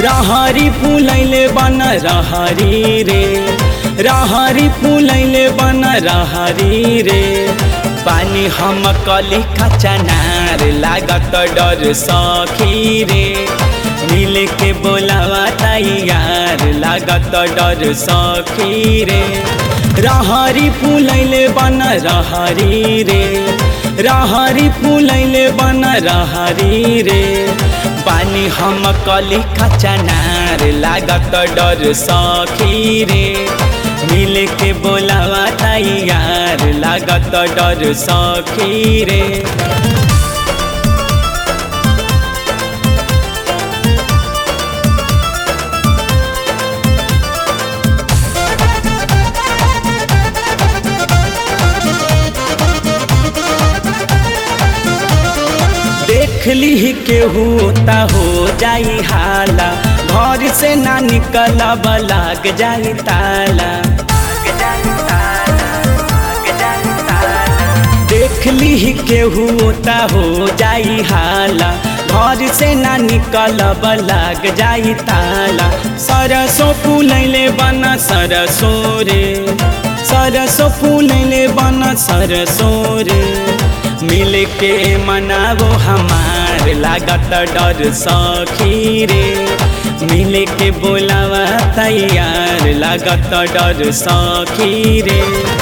रहरी फुलैले बन रहरी रे रहरी फुलैले बन रहरी रे पानी हम कली खचनार लागत डर सखी रे मिल के बोलावा तैयार लागत डर सखी रे रहरी फुलैले बन रहरी रे रहरी फुलैले बन रहरी रे पानी हम कली खचनार लागत डर सखी रे मिल के बोलावा तैयार लागत डर सखी रे देख ली केहू ता हो जाई हाला घर से ना निकलब लाग जाई ताला देख ली केहू ता हो जाई हाला घर से ना निकलब लाग जाई ताला सरसों फूलैले बन सरसो रे सरसों फूलैले बन सरसो रे मिल के मनावो हमार लागत डर सखी रे मिल के बोलावा तैयार लागत डर सखी रे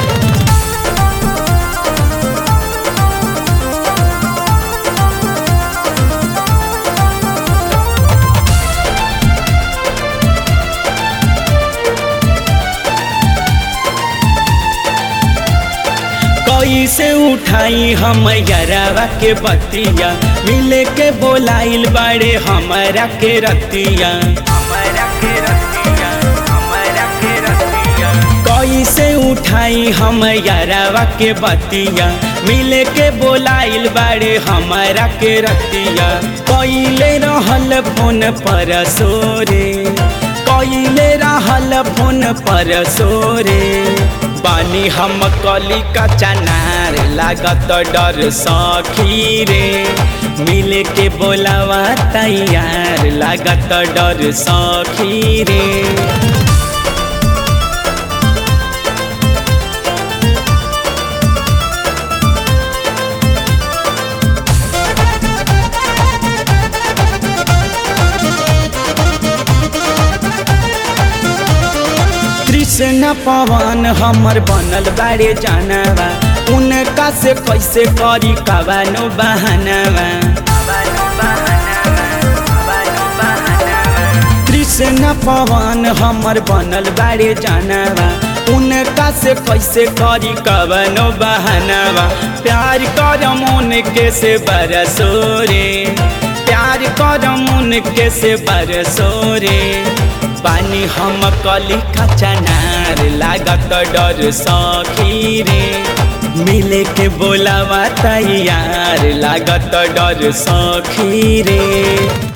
कैसे उठाई हम यरावा के बतिया मिले के बोलाइल बाड़े हमारा के रतिया कैसे उठाई हम यरावा के बतिया मिले के बोलाइल बाड़े हमारा के रतिया कैले रहल फोन पर सोरे कैले रहल फोन पर सोरे बानी हम कली का चनार लागत डर सखी रे मिल के बोलावा तैयार लागत डर सखी रे कृष्ण पवन हमर बनल बारे जानवा उनका से कैसे करी कबानो बहानवा कृष्ण पवन हमर बनल बारे जानवा उनका से कैसे करी कबनो बहानवा प्यार कर मन के से बरसो रे प्यार कर मन के से बरसो रे पानी हम कली खचनार लागत डर सखी रे मिले के बोलावा तैयार लागत डर सखी रे